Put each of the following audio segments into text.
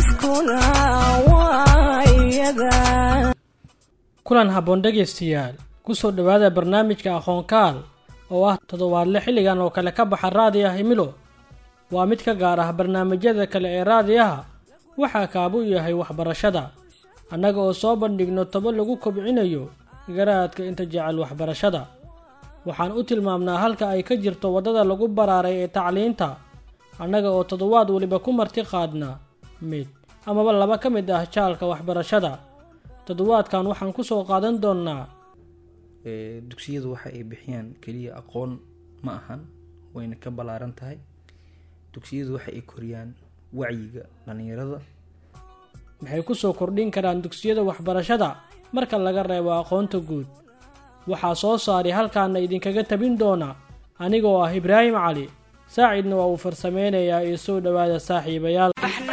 dadkuna waa iyada kulan habboon dhegaystayaal ku soo dhowaada barnaamijka aqoonkaal oo ah toddobaadle xilligan oo kale ka baxa raadiah himilo waa mid ka gaar ah barnaamijyada kale ee raadiyaha waxaa kaabu yahay waxbarashada annaga oo soo bandhigno tobo lagu kobcinayo garaadka inta jecel waxbarashada waxaan u tilmaamnaa halka ay ka jirto waddada lagu baraaray ee tacliinta annaga oo toddobaad weliba ku marti qaadna mid amaba laba ka mid ah jaalka waxbarashada toddobaadkan waxaan ku soo qaadan doonnaa dugsiyadu waxa ay bixiyaan keliya aqoon ma ahan wayna ka ballaaran tahay dugsiyadu waxa ay koriyaan wacyiga dhallinyarada maxay ku soo kordhin karaan dugsiyada waxbarashada marka laga reebo aqoonta guud waxaa soo saaray halkaana idinkaga tabin doona anigoo ah ibraahim cali saacidna waa uu farsameynayaa iyo soo dhowaada saaxiibayaal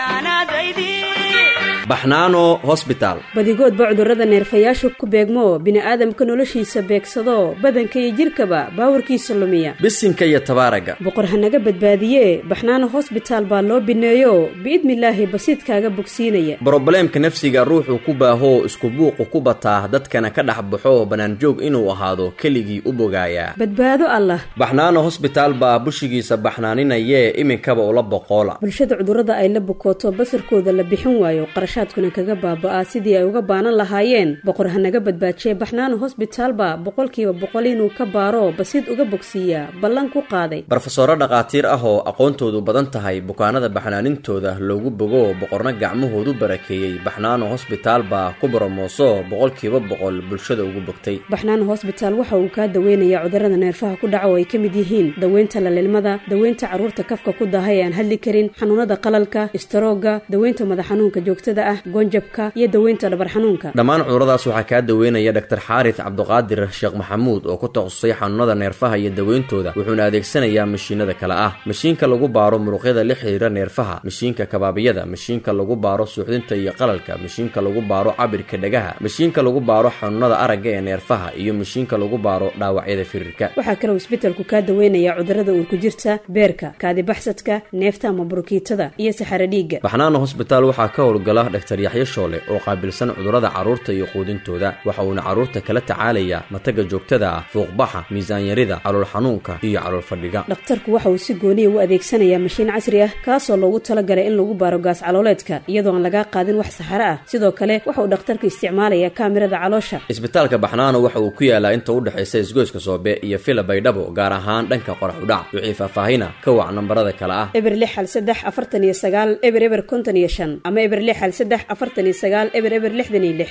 baxnaano hosbitaal badigoodba cudurrada neerfayaashu ku beegmo bini'aadamka noloshiisa beegsado badanka iyo jidhkaba baawarkiisa lumiya bisinka iyo tabaaraga boqor hanaga badbaadiye baxnaano hosbitaal baa loo bineeyo biidnilaahi basiidkaaga bogsiinaya brobleemka nafsiga ruuxuu ku baahoo isku buuqu ku bataa dadkana ka dhex baxo bannaanjoog inuu ahaado keligii u bogaayaa badbaado allah baxnaano hosbitaal baa bushigiisa baxnaaninayee iminkaba ula boqoola bulshada cudurrada ay la bukooto basarkooda la bixin waayo qarashaadkuna kaga baaba'aa sidii ay uga baanan lahaayeen boqor hanaga badbaajiye baxnaano hosbitaalba boqolkiiba boqol inuu ka baaro basiid uga bogsiiyaa ballan ku qaaday barofesoro dhakhaatiir ah oo aqoontoodu badan tahay bukaanada baxnaanintooda loogu bogo boqorna gacmahoodu barakeeyey baxnaano hosbitaal baa ku boromooso boqolkiiba boqol bulshada ugu bogtay baxnaano hosbitaal waxa uu kaa daweynayaa cudurrada neerfaha ku dhaca oo ay ka mid yihiin daweynta lalilmada daweynta carruurta kafka ku daahay ee aan hadli karin xanuunada qalalka istaroogga daweynta madax xanuunka joogtada ah gonjabka iyo daweynta dhabar xanuunka dhammaan cuduradaas waxaa kaa daweynaya dhaktar xaaris cabduqaadir sheekh maxamuud oo ku takhasusay xanuunada neerfaha iyo daweyntooda wuxuuna adeegsanayaa mashiinada kale ah mashiinka lagu baaro muruqyada la xiriira neerfaha mashiinka kabaabiyada mashiinka lagu baaro suuxdinta iyo qalalka mashiinka lagu baaro cabirka dhagaha mashiinka lagu baaro xanuunada aragga ee neerfaha iyo mashiinka lagu baaro dhaawacyada firirka waxaa kaloo isbetelku kaa daweynayaa cudurrada uurku jirta beerka kaadibaxsadka neefta ama burukiitada iyo saxaro dhiigga baxnaano hosbitaal waxaa ka howlgala dhaktar yaxyo shoole oo qaabilsan cudurrada carruurta iyo quudintooda waxa uuna carruurta kala tacaalayaa mataga joogtada ah fuuqbaxa miisaanyarida calool xanuunka iyo calool fadhiga dhakhtarku waxa uu si gooniya u adeegsanayaa mashiin casri ah kaasoo loogu talagalay in lagu baaro gaas calooleedka iyadoo aan lagaa qaadin wax saxaro ah sidoo kale waxa uu dhakhtarku isticmaalayaa kaamirada caloosha isbitaalka baxnaano waxa uu ku yaalaa inta u dhexaysa isgoyska soobe iyo fila baydhabo gaar ahaan dhanka qorax udhac wixii faahfaahina ka wac nambarada kale ah eber lix hal saddex afartan iyo sagaal eber eber konton iyo shan ama eber lix hal saddex afartan iyo sagaal eber eber lixdan iyo lix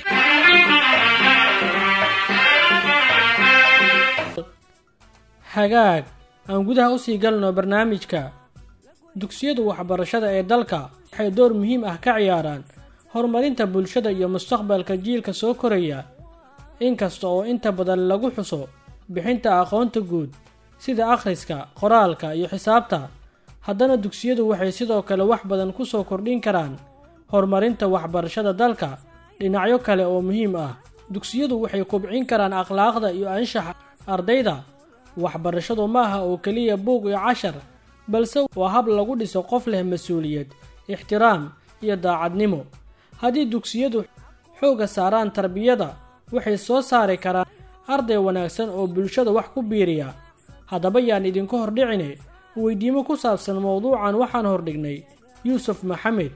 hagaag aan gudaha usii galno barnaamijka dugsiyadu waxbarashada ee dalka waxay door muhiim ah ka ciyaaraan horumarinta bulshada iyo mustaqbalka jiilka soo koraya inkasta oo inta badan lagu xuso bixinta aqoonta guud sida akhriska qoraalka iyo xisaabta haddana dugsiyadu waxay sidoo kale wax badan ku soo kordhin karaan horumarinta waxbarashada dalka dhinacyo kale oo muhiim ah dugsiyadu waxay kobcin karaan akhlaaqda iyo anshaxa ardayda waxbarashadu maaha oo keliya buug iyo cashar balse waa hab lagu dhiso qof leh mas-uuliyad ixtiraam iyo daacadnimo haddii dugsiyadu xoogga saaraan tarbiyada waxay soo saari karaan arday wanaagsan oo bulshada wax ku biiriya haddaba yaan idinku hordhicine weydiimo ku saabsan mowduucan waxaan hordhignay yuusuf maxamed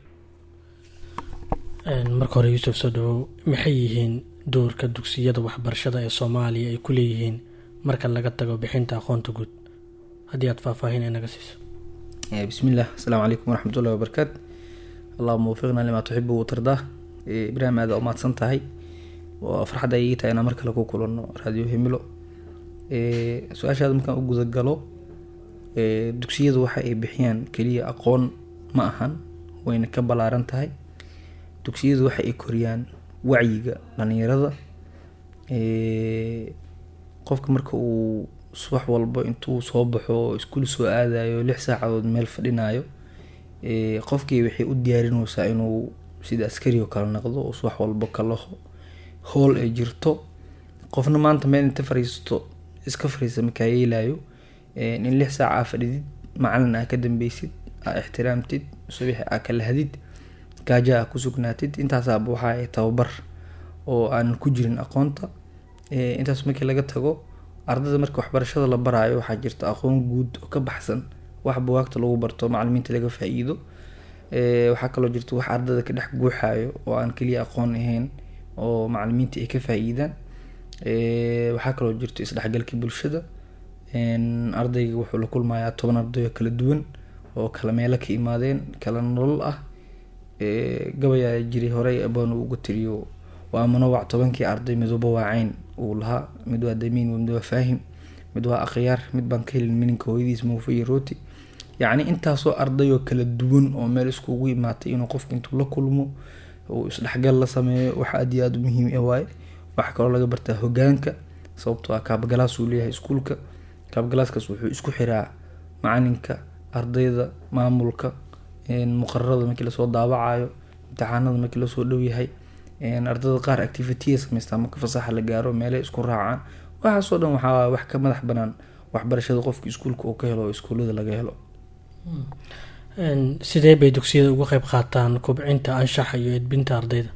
marka hore yuusuf soo dhawow maxay yihiin doorka dugsiyada waxbarashada ee soomaaliya ay ku leeyihiin marka laga tago bixinta aqoonta guud haddii aad faahfaahin inaga siiso bismillaah asalaamu calaykum waraxmatullahi wabarakaatu allahuma wafiqna limaa tuxibu watardaa ibraahim aada umahadsan tahay waa farxad ay ii tahay inaan mar kale ku kulanno raadiyo himilo su-aashaada markaan u gudagalo dugsiyadu waxa ay bixiyaan keliya aqoon ma ahan wayna ka ballaaran tahay dugsiyadu waxa ay koriyaan wacyiga dhallinyarada qofka marka uu subax walba intuu soo baxo iskuul soo aadayo lix saacadood meel fadhinayo qofkii waxay u diyaarinaysaa inuu sida askari oo kale noqdo oo subax walba kala hool ay jirto qofna maanta meel inta fariisto iska fariista makaa yeelayo in lix saaca aa fadhidid macalin aa ka dambeysid aa ixtiraamtid subaxi aa kala hadid gaajo ah ku sugnaatid intaasaaba waxa ay tababar oo aan ku jirin aqoonta Eh, intaas markii laga tago ardada marka waxbarashada la baraayo waxaa jirta aqoon guud oo ka baxsan wax buwaagta lagu barto macalimiinta laga faa-iido Eh, waxaa kaloo jirta wax ardada ka dhex guuxayo oo aan keliya aqoon ahayn oo macalimiinta ay ka faa-iidaan Eh, waxaa kaloo jirto isdhexgalka bulshada En, ardayga wuxuu la kulmayaa toban arday oo kala duwan oo kala meelo ka imaadeen kala nolol ah Eh, gabayaa jiray horey abaan uu uga tiriyo waa manowac tobankii arday midwaba waa cayn uu lahaa mid waa damiin mid waa faahim mid waa akhyaar mid baan ka helin mininka hooyadiis muufa iyo rooti yacni intaasoo arday oo kala duwan oo meel iskugu imaatay inuu qofka intuu la kulmo uu isdhexgal la sameeyo wax aad iyo aada u muhiim ah waaye waxaa kaloo laga bartaa hogaanka sababtoo ah kaabagalaas uu leeyahay iskuulka kaabgalaaskaas wuxuu isku xiraa macalinka ardayda maamulka een, muqararada markii lasoo daawacayo imtixaanada markii lasoo dhow yahay een, ardayda qaar activity samaystaa marka fasaxa la gaaro meelay isku raacaan waxaasoo dhan waxaa waaye wax ka madax banaan waxbarashada qofka iskuulka uu ka helo oo iskuullada laga helo Een, sidee bay dugsiyada uga qayb qaataan kobcinta anshaxa iyo edbinta ardayda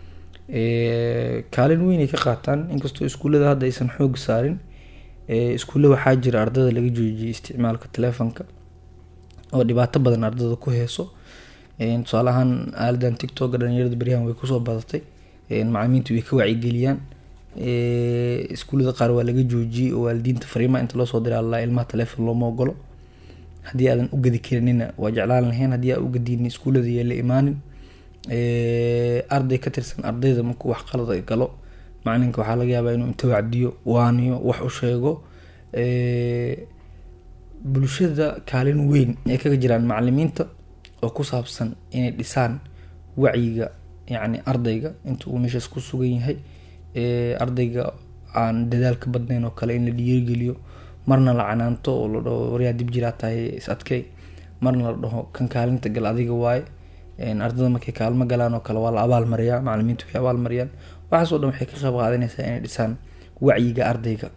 Ee, kaalin weyn ay ka qaataan inkastoo iskuullada hadda aysan xoog saarin ee, iskuulle waxaa jira ardada laga joojiyay isticmaalka telefonka oo dhibaato badan ardada ku heeso Een, tusaale ahaan aaladan tiktoka dhalinyarada beryahan way kusoo badatay Een, macalimiintu way ka wacyigeliyaan Ee, iskuullada qaar waa laga joojiyey oo waalidiinta fariimaha inta loo soo diray alla ilmaha telefon looma ogolo haddii aadan u gadi karinina waa jeclaan lahayn haddii aa ugadinin iskuullada yee la imaanin Ee, arday ka tirsan ardayda markuu wax qalad ay galo macalinka waxaa laga yaabaa inuu inta wacdiyo waaniyo wax u sheego Ee, bulshada kaalin weyn ay kaga jiraan macalimiinta oo ku saabsan inay dhisaan wacyiga yacni ardayga inta uu meeshaas ku sugan yahay Ee, ardayga aan dadaalka badnayn oo kale in la dhiirigeliyo marna la canaanto oo la dhaho waryaa dib jiraa tahay is adkey marna la dhaho kan kaalinta gal adiga waaye Een, ardada markay kaalmo galaan oo kale waa la abaalmariyaa macalimiintu way abaalmariyaan waxaasoo dhan waxay ka qayb qaadanaysaa inay dhisaan wacyiga ardayga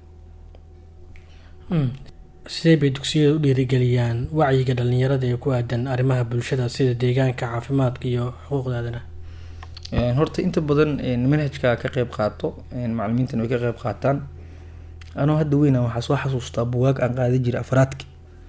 Mm. sidee bay dugsiyada u dhiirigeliyaan wacyiga dhalinyarada ee ku aadan arrimaha bulshada sida deegaanka caafimaadka iyo xuquuqda aadanaha Een, horta inta badan een, manhajka ka qayb qaato een, macalimiintana way ka qayb qaataan anoo hadda weyna waxaa soo xasuustaa bugaag aan qaadi jiray afraadki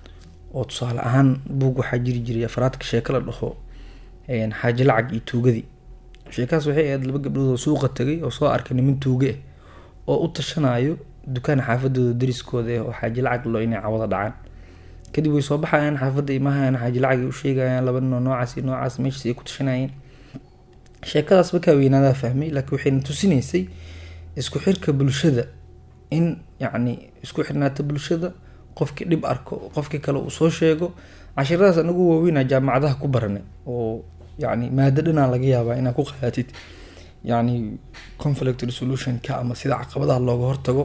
oo tusaale ahaan buug waxaa jiri jiray afraadka sheeko la dhaho een, xaaji lacag iyo tuugadii sheekahaas waxay ahayd laba gabdhood oo suuqa tagay oo soo arkay niman tuuge ah oo u tashanayo dukaan xaafadooda dariskooda ah oo xaaji lacag lo inay cawada dhacaan kadib way soo baxayaan xaafadda imahayaan xaaji lacag ay u sheegayaan laba nin oo noocaas iyo noocaas meeshaas ay ku tashanayeen sheekadaas markaa weynaadaa fahmay laakiin waxayna tusinaysay isku xirka bulshada in yacni isku xirnaata bulshada qofkii dhib arko qofkii kale uu soo sheego cashiradaas anagu waaweynaa jaamacadaha ku baranay oo yacni maado dhanaa laga yaabaa inaad ku qaadatid yacni conflict resolutionka ama sida caqabadaha looga hortago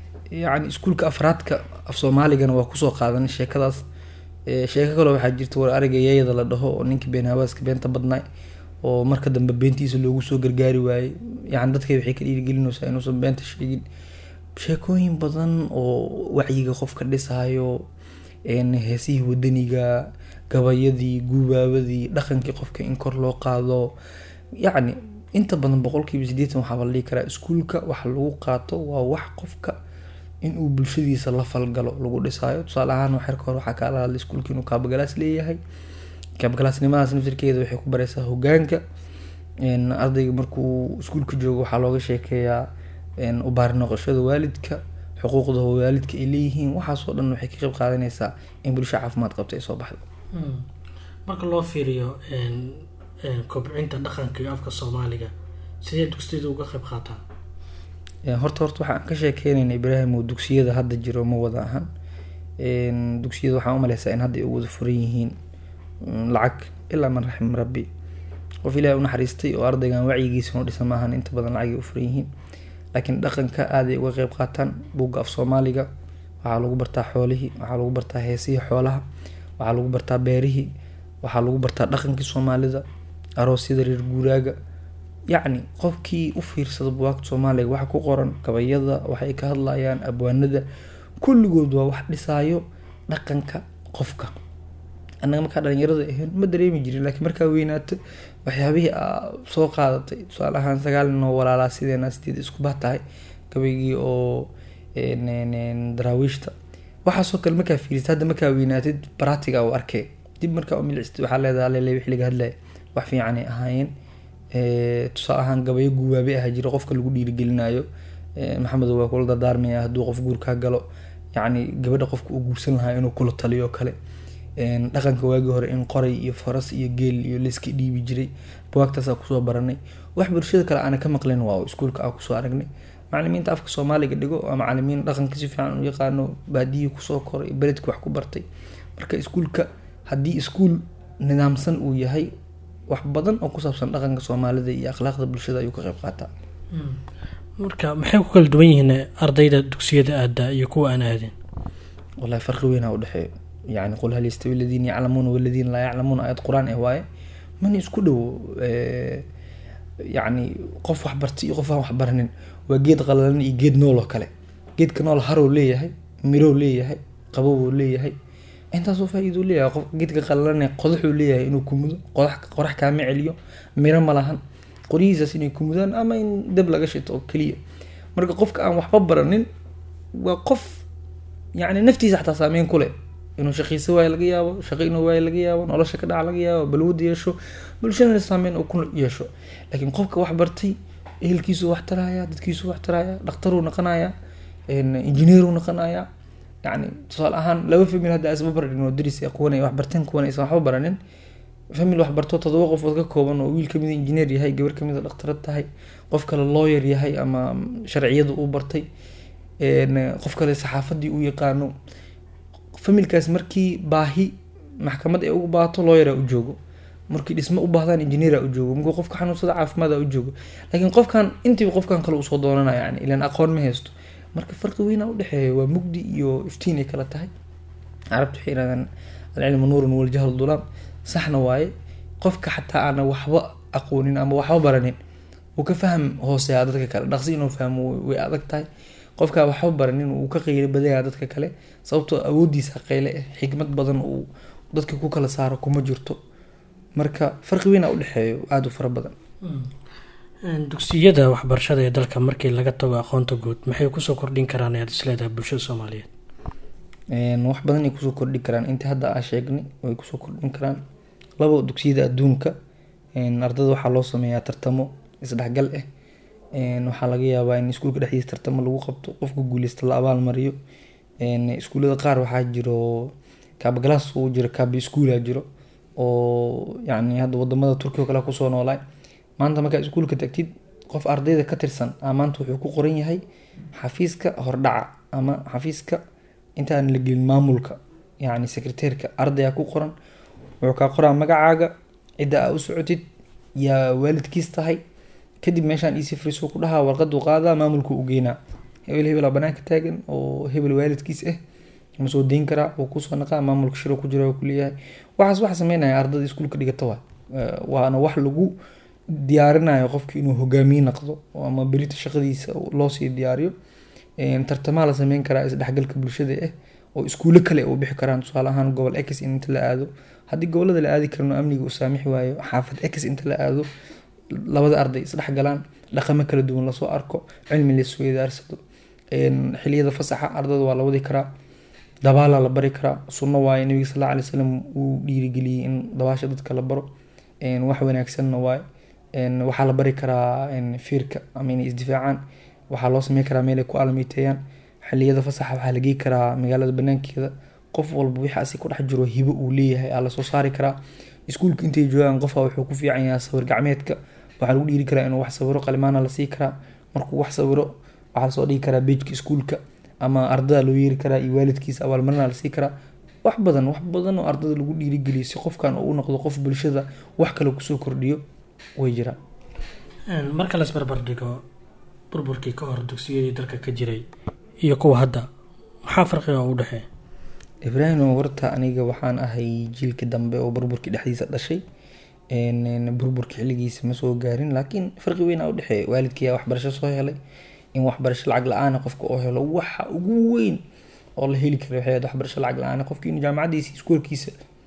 yacni iskuulka afraadka af soomaaligana waa kusoo qaadanay sheekadaas Ee, sheeko kaloo waxaa jirta war ariga yeeyada la dhaho oo ninkii been hawaaska beenta badnaa oo marka dambe beentiisa loogu soo gargaari waayey yacni dadka waxay ka dhiirigelinaysaa inuusan beenta sheegin sheekooyin badan oo wacyiga qofka dhisayo een, heesihii wadaniga gabayadii guubaabadii dhaqankii qofka in kor loo qaado yacni inta badan boqolkiiba sideetan waxaa la dhihi karaa iskuulka waxa lagu qaato waa wax qofka inuu bulshadiisa la falgalo lagu dhisaayo tusaale ahaan waxyar ka hor waxaa kaala hadlay iskuulka inuu kaabagalaas leeyahay kaabagalaasnimadaas naftirkeeda waxay ku baraysaa hogaanka Een, ardayga markuu iskuulka joogo waxaa looga sheekeeyaa een, u baari noqoshada waalidka xuquuqda waalidka ay leeyihiin waxaasoo dhan waxay ka qayb qaadanaysaa in bulsho caafimaad qabta ay soo baxdo Mm. marka loo fiiriyo een, een, kobcinta dhaqanka iyo afka soomaaliga sidee dugsiyada uga qayb qaataan Een, horta horta waxaan ka sheekeynayna ibraahim oo dugsiyada hadda jiro ma wada ahan Een, dugsiyada waxaan umaleysaa in hadda ay u wada furan yihiin mm, lacag ilaa man raxim rabbi qof ilaahay u naxariistay oo ardaygan wacyigiisa u dhisa maahan inta badan lacag ay u furan yihiin laakiin dhaqanka aad ay uga qayb qaataan buugga af soomaaliga waxaa lagu bartaa xoolihii waxaa lagu bartaa heesihii xoolaha waxaa lagu bartaa beerihii waxaa lagu bartaa dhaqankii soomaalida aroosyada reer guuraaga yacni qofkii u fiirsada buwaagta soomaaliga waxa ku qoran gabayada waxay ka hadlayaan abwaanada kulligood waa wax dhisaayo dhaqanka qofka annaga markaa dhalinyarada ahayn ma dareemi jirin laakiin markaa weynaato waxyaabihii aa soo qaadatay tusaale ahaan sagaal nin oo walaalaa sideena sideed isku bah tahay gabaygii oo een, een, een, daraawiishta waxaasoo kale markaa fiirisa hadda markaa weynaatid baratiga u arkay dib markaa u milicstid waxaa leedahay lele wixii laga hadlaya wax fiicanay ahaayeen Eh, tusaale ahaan gabayo guwaabe aha jira qofka lagu dhiirigelinayo Eh, maxamed waa kula dardaarmaya hadduu qof guurkaa galo yacni gabadha qofka uu guursan lahaa inuu kula taliyo oo kale Een, dhaqanka waagii hore in qoray iyo faras iyo geel iyo layska dhiibi jiray buwaagtaasaa kusoo baranay wax bulshada kale aana ka maqlin waa iskuulka aa kusoo aragnay macalimiinta afka soomaaliga dhigo waa macalimiin dhaqanka si fiican u yaqaano baadiyii kusoo koray beledka wax ku bartay marka iskuulka haddii iskuul nidaamsan uu yahay wax badan oo ku saabsan dhaqanka soomaalida iyo akhlaaqda bulshada ayuu ka qayb qaataa marka maxay ku kala duwan yihiin ardayda dugsiyada aada iyo kuwa aan aadin wallahi farqi weynaa udhexeeyo yani qul hal yastawi aladiina yaclamuuna waladiina laa yaclamuuna aayad qur-aan eh waaye mana isku dhowo eh, yacni qof wax bartay iyo qof aan wax baranin waa geed qalalan iyo geed nool oo kale geedka nool harow leeyahay mirow leeyahay qabowuu leeyahay intaasoo faa-iiduu leeyahay qof geedka qalalane qodaxuu leeyahay inuu kumudo qodax qorax kaama celiyo miro ma lahan qoryihiisaas inay kumudaan ama in dab laga shito oo keliya marka qofka aan waxba baranin waa qof yacni naftiisa xataa saameyn ku leh inuu shaqiiso waayo laga yaabo shaqo inuu waayo laga yaabo nolosha ka dhaca laga yaabo balwad yeesho bulshadana saameyn uu ku yeesho laakiin qofka wax bartay ehelkiisu wax taraya dadkiisu wax taraya dhakhtaruu noqonaya injineeruu noqonaya yani tusaale ahaan laba famil hadda isba baranin oo daris ah, kuwan ay wax barteen kuwan aysan waxba baranin famil wax barto todoba qofood ka kooban oo wiil kamid injineer yahay gabar kamid dhakhtarad tahay qof kale lawyer yahay ama sharciyadu uu bartay een, qof kale saxaafadii uu yaqaano familkaas markii baahi maxkamad ay ugu baahato lawyer u joogo markii dhismo u baahdaan engineer u joogo markuu qofka xanuunsada caafimaad u joogo laakiin qofkan intiiba qofkan kale usoo doonanaya yani ilan aqoon ma haysto marka farqi weyn aa udhexeeya waa mugdi iyo iftiin ay kala tahay carabtu waxay yirahdaan alcilmu nuurun waljahlu dulaam saxna waaye qofka xataa aana waxba aqoonin ama waxba baranin uu ka faham hooseeyaa dadka kale dhaqsi inuu fahmo way- way adag tahay qofkaa waxba baranin uu ka qeylo badaya dadka kale sababtoo awoodiisa qeyle ah xikmad badan uu dadka ku kala saaro kuma jirto marka farqi weyn aa udhexeeyo aada u fara badan dugsiyada waxbarashada ee dalka markii laga tago aqoonta guud maxay kusoo kordhin karaan ayaad isleedahay bulshada soomaaliyeed Een, wax badan ay kusoo kordhi karaan inta hadda aa sheegnay way kusoo kordhin karaan labo dugsiyada adduunka een, ardada waxaa loo sameeyaa tartamo isdhexgal ah Een, waxaa laga yaabaa in iskuulka dhexdiisa tartamo lagu qabto qofka guuleysta la abaalmariyo Een, iskuullada qaar waxaa jiro kaabagalaas uu jiro kaabi iskuula jiro oo yacni hadda wadamada turkiga oo kale kusoo noolaay maanta markaa iskuulka tagtid qof ardayda ka tirsan aa maanta wuxuu ku qoran yahay xafiiska hordhaca ama xafiiska intaan la gelin maamulka yacni secretairka ardaya ku qoran wuxuu kaa qoraa magacaaga cidda aa u socotid yaa waalidkiis tahay kadib meeshaan isi friso ku dhahaa warqadu qaadaa maamulku u geynaa hebel hebelaa banaanka taagan oo hebel waalidkiis ah ma soo deyn karaa wuu kusoo naqaa maamulka shiro ku jira waa kuleeyahay waxaas waxa sameynaya ardada iskuulka dhigata waa waana wax lagu diyaarinayo qofki inuu hogaamiye noqdo ama berita shaqadiisa loo sii diyaariyo Een, tartamaha la sameyn karaa isdhexgalka bulshada ah oo iskuulo kale u bixi karaan tusaale ahaan gobol x in inta la aado haddii gobolada la aadi karno amniga uu saamixi waayo xaafad x inta la aado labada arday isdhexgalaan dhaqamo kala duwan lasoo arko cilmi laisweydaarsado Een, xiliyada fasaxa ardada waa la wadi karaa dabaalaa la bari karaa sunno waaye nabiga sal alla alay wasalam uu dhiirigeliyey in dabaasha dadka la baro Een, wax wanaagsanna waaye Een, waxaa la bari karaa een, fiirka ama inay isdifaacaan waxaa loo sameyn karaa meel ay ku almiiteeyaan xiliyada fasaxa waxaa la geey karaa magaalada banaankeeda qof walba wixaasi ku dhex jiro hibo uu leeyahay aa lasoo saari karaa iskuulka intay joogaan qofka wuxuu ku fiican yahay sawir gacmeedka waxaa lagu dhiiri karaa inuu wax sawiro qalimaana la sii karaa markuu wax sawiro waxaa lasoo dhigi karaa bejka iskuulka ama ardada loo yeeri karaa iyo waalidkiisa abaalmarina lasii karaa wax badan wax badan oo ardada lagu dhiirigeliyo si qofkan uu u noqdo qof bulshada wax kale kusoo kordhiyo way jiraan marka las barbar dhigo burburkii ka hor dugsiyadii dalka ka jiray iyo kuwa hadda maxaa farqiga u dhexeeya ibraahim horta aniga waxaan ahay jiilka dambe oo burburkii dhexdiisa dhashay Een, burburka xilligiisa ma soo gaarin laakiin farqi weyn aa udhexeeya waalidkiyaa waxbarasho soo helay in waxbarasho lacag la-aana qofka oo helo waxa ugu weyn oo la heli kara waxay ahayd waxbarasho lacag la-aan qofki inuu jaamacadiisa iskuolkiisa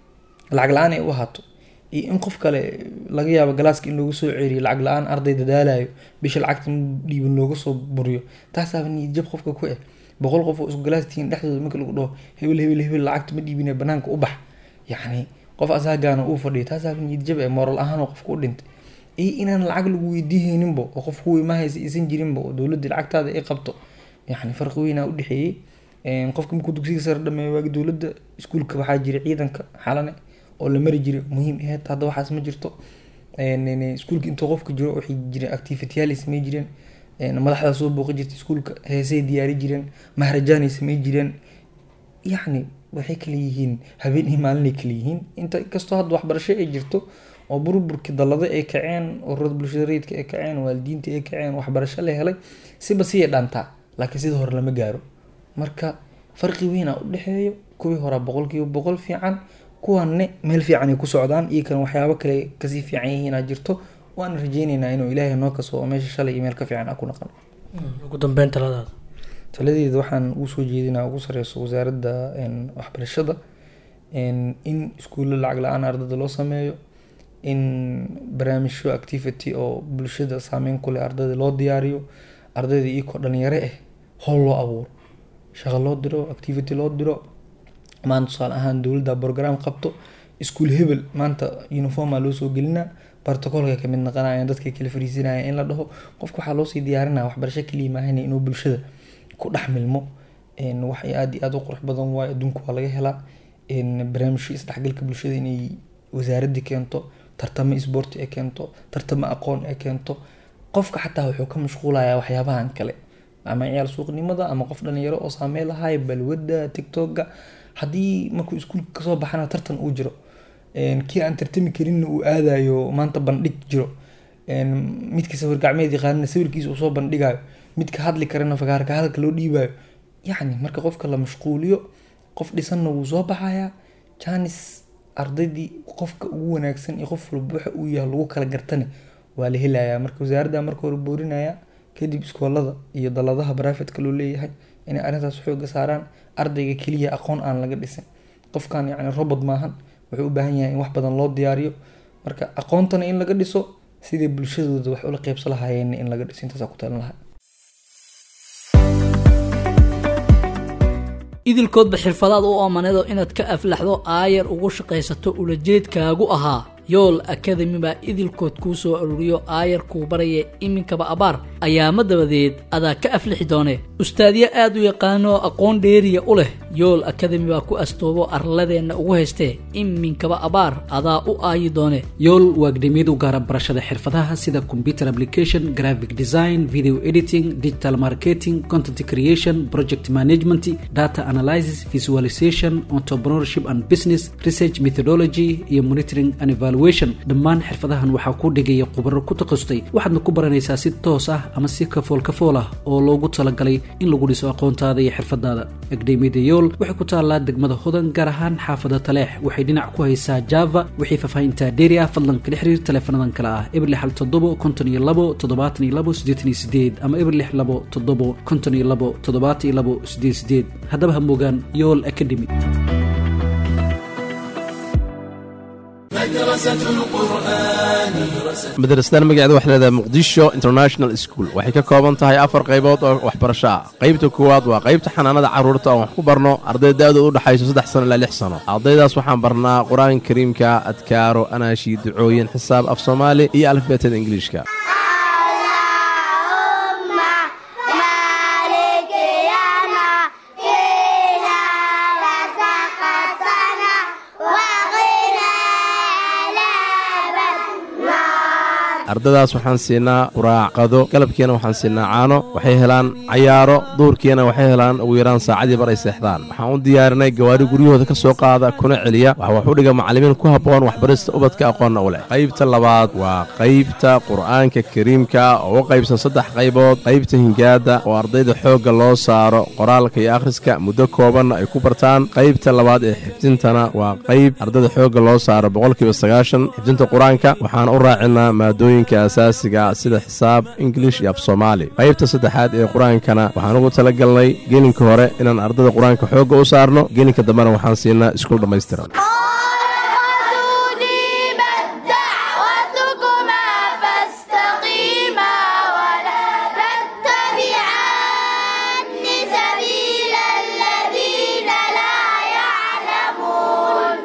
lacag la-aan ay u ahaato iyo in qof kale laga yaabo galaaska in loogu soo ceriyo lacag la-aan arday dadaalayo bisha lacagta dhiibin looga soo buriyo taasaaba niyad jab qofka ku eh boqol qof oo isku galaas tihiin dhexdooda marka lagu dhaho hebel hebel hebel lacagta ma dhiibine banaanka u bax yacni qof asaagaana uu fadhiyo taasaaba niyad jab eh moral ahaan oo qofka u dhintay iyo inaan lacag lagu weydiihayninba oo qof kuwii ma haysa isan jirinba oo dowladda lacagtaada ay qabto yacni farqi weynaa u dhexeeyey qofka markuu dugsiga sare dhameeyo waagi dowladda iskuulka waxaa jiray ciidanka xalane oo la mari jiray muhiim aheyd hadda waxaas ma jirto iskuulka intuu qofka jiro waxay jireen activityaal ay samey jireen madaxdaa soo booqi jirtay iskuulka heesay diyaari jireen mahrajaanay samey jireen yacni waxay kala yihiin habeen iyo maalinay kala yihiin inta kastoo hadda waxbarasho ay jirto oo burburkii dallada ay kaceen ururada bulshada rayidka ay kaceen waalidiinta ay kaceen waxbarasho la helay siba siyay dhaantaa laakiin sida hore lama gaaro marka farqi weynaa u dhexeeyo kuwii horaa boqolkiiba boqol fiican kuwanne meel fiican ay ku socdaan iyo kan waxyaabo kale kasii fiican yihiinaa jirto waana rajeyneynaa inuu ilaahay noo kaso oo meesha shalay iyo meel ka fiican a ku naqan ugu dambeyn taladaada taladeeda waxaan ugu soo jeedinaa ugu sareyso wasaaradda waxbarashada in iskuulla lacag la-aan ardada loo sameeyo in barnaamijyo activity oo bulshada saameyn ku leh ardayda loo diyaariyo ardayda iyakoo dhalinyaro ah howl loo abuuro shaqo loo diro activity loo diro maanta tusaale ahaan dowladda program qabto iskuul hebel maanta uniforma loo soo gelinaa bartocolka kamid naqanaya dadka kala fariisanaya in la dhaho qofka waxaa loosii diyaarinaya waxbarasho kaliya maahana inuu bulshada ku dhex milmo wax aada iyo aada u qurux badan waayo adduunka waa laga helaa barnaamijyo isdhexgalka bulshada inay wasaaradii keento tartamo isboorti ee keento tartamo aqoon ee keento qofka xataa wuxuu ka mashquulayaa waxyaabahan kale ama ciyaal suuqnimada ama qof dhalinyaro oo saamey lahay balwadda tictoga haddii markuu iskuulka kasoo baxana tartan uu jiro kii aan tartami karinna uu aadayo maanta bandhig jiro midka sawir gacmeed yaqaanina sawirkiisa uu soo bandhigayo midka hadli karana fagaarka hadalka loo dhiibayo yacni marka qofka la mashquuliyo qof dhisanna wuu soo baxayaa janis ardaydii qofka ugu wanaagsan iyo qof walba waxa uu yahay lagu kala gartane waa la helayaa marka wasaaradda marka hore boorinaya kadib iskoolada iyo daladaha barafetka loo leeyahay inay arrintaas xooga saaraan ardayga keliya aqoon aan laga dhisin qofkan yacni robot maahan wuxuu u baahan yahay in wax badan loo diyaariyo marka aqoontana in laga dhiso sidai bulshadooda wax ula qeybsa lahaayeen in laga dhiso intaasaa ku talan lahaa idilkoodba xirfadaad u oomaneedo inaad ka aflaxdo aayar ugu shaqaysato ulajeedkaagu ahaa yool akademi baa idilkood kuu soo ururiyo aayar kuu baraya iminkaba abaar ayaama dabadeed adaa ka aflixi doone ustaadyo aad u yaqaanoo aqoon dheeriya u leh yool akademi baa ku astoobo arladeenna ugu haystee iminkaba abaar adaa u aayi doone yool waa akademiyad u gaara barashada xirfadaha sida computer application graphic design video editing digital marketing content creation project management data analysis visualization entrepreneurship and business research methodology iyo monitoring and evaluation dhammaan xirfadahan waxaa ku dhigaya khubaro ku takhasustay waxaadna ku baranaysaa si toos ah ama si kafool kafool ah oo loogu talagalay in lagu dhiso aqoontaada iyo xirfadaada akademiyada yool waxay ku taallaa degmada hodan gaar ahaan xaafada taleex waxay dhinac ku haysaa java wixii faahfaahinta dheeri ah fadlan kala xiriir taleefanadan kale ah eber lix hal toddobo konton iyo labo toddobaatan iyo labo siddeetan iyo sideed ama eber lix labo toddobo konton iyo labo toddobaatan iyo labo siddeed sideed haddaba ha moogaan yool academy madrasadan magaceeda waxay leedahay muqdisho international school waxay ka kooban tahay afar qaybood oo waxbarasho ah qaybta koowaad waa qaybta xanaanada carruurta oon wax ku barno arday da-du u dhexayso saddex sano ilaa lix sano ardaydaas waxaan barnaa qur-aanka kariimka adkaaro anaashi ducooyin xisaab af soomaali iyo alifbeetada ingiliishka ardadaas waxaan siinaa quraacqado galabkiina waxaan siinaa caano waxay helaan cayaaro duurkiina waxay helaan ugu yaraan saacadii bar ay seexdaan waxaan u diyaarinay gawaari guryahooda ka soo qaada kuna celiya waxa wax u dhiga macallimiin ku habboon waxbarista ubadka aqoonna u leh qaybta labaad waa qaybta qur'aanka kariimka oo u qaybsan saddex qaybood qaybta hingaada oo ardayda xoogga loo saaro qoraalka iyo akhriska muddo koobanna ay ku bartaan qaybta labaad ee xifdintana waa qayb ardayda xoogga loo saaro boqolkiiba sagaashan xifdinta qur-aanka waxaan u raacinaa maadooyin asaasiga sida xisaab ingilish iyo af soomaali qaybta saddexaad ee qur-aankana waxaan ugu tala galnay gelinka hore inaan ardada qur-aanka xoogga u saarno gelinka dambena waxaan siinaa iskuul dhammaystiran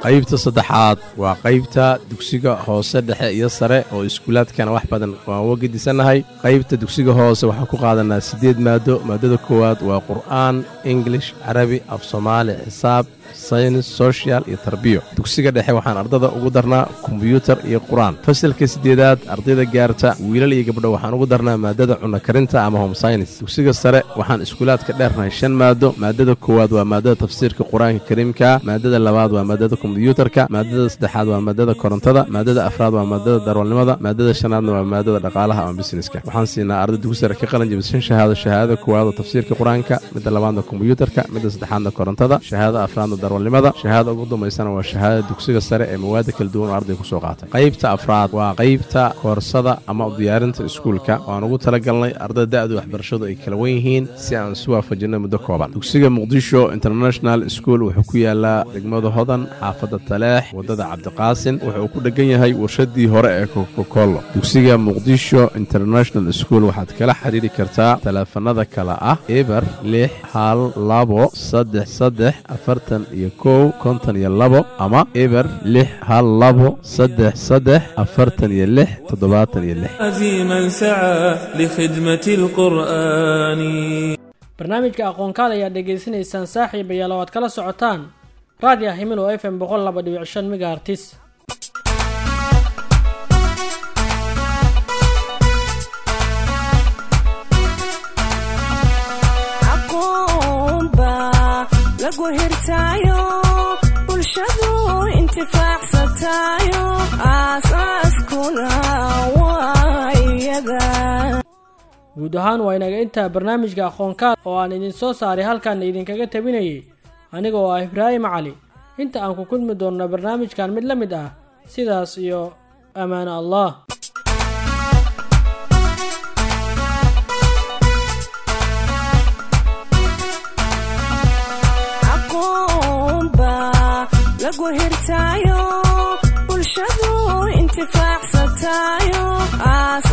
qaybta saddexaad waa qaybta dugsiga hoose dhexe iyo sare oo iskuulaadkana wax badan waan uga gedisannahay qaybta dugsiga hoose waxaan ku qaadanaa siddeed maado maadada koowaad waa qur'aan ingilish carabi af soomaali xisaab saynis social iyo tarbiyo dugsiga dhexe waxaan ardada ugu darnaa kombyuutar iyo qur-aan fasalka siddeedaad ardayda gaarta wiilal iyo gabdho waxaan ugu darnaa maadada cunno karinta ama home synis dugsiga sare waxaan iskuulaadka dheernahay shan maado maadada koowaad waa maadada tafsiirka qur-aanka kariimka maadada labaad waa maadada kombyuutarka maadada saddexaad waa maadada korontada maadada afraad waa maadada darwalnimada maadada shanaadna waa maadada dhaqaalaha ama busineska waxaan siinaa arday dugsi sare ka qalin jabisa shan shahaado shahaadada koowaad oo tafsiirka qur-aanka midda labaadna kombyuutarka midda saddexaadna korontada shahaadada afraadna darwalnimada shahaada ugu dambaysana waa shahaadada dugsiga sare ee mawaada kala duwan oo arday kusoo qaatay qaybta afraad waa qaybta koorsada ama diyaarinta iskuulka waan ugu talagalnay ardada da-da waxbarashadu ay kala wen yihiin si aan isu waafajinay muddo kooban dugsiga muqdisho international school wuxuu ku yaalaa degmada hodan xaafadda taleex waddada cabdiqaasin wuxuu ku dhegan yahay warshadii hore ee kokokolo dugsiga muqdisho international school waxaad kala xiriiri kartaa taleefanada kale ah eber lix hal labo saddex saddex afartan iyo kow konton iyo labo ama eber lix hal labo saddex saddex afartan iyo lix toddobaatan iyo lix عزيما سعى لخدمة القرآن barnaamijka aqoonkaal ayaad dhegaysanaysaan saaxiib ayaal oo aad kala socotaan raadiyo himilo f m boqol laba dhibic shan megaartis aqoon baa lagu hirtaayo bulshadu intifaacsataayo aasaaskuna waa iyada guud ahaan waa inaga intaa barnaamijka aqoonkaal oo aan idin soo saaray halkaana idinkaga tabinayay aniga oo ah ibraahim cali inta aan ku kulmi doonno barnaamijkan mid la mid ah sidaas iyo ammaano allah aqoon baa lagu hirtaayo bulshadu intifaacsataayo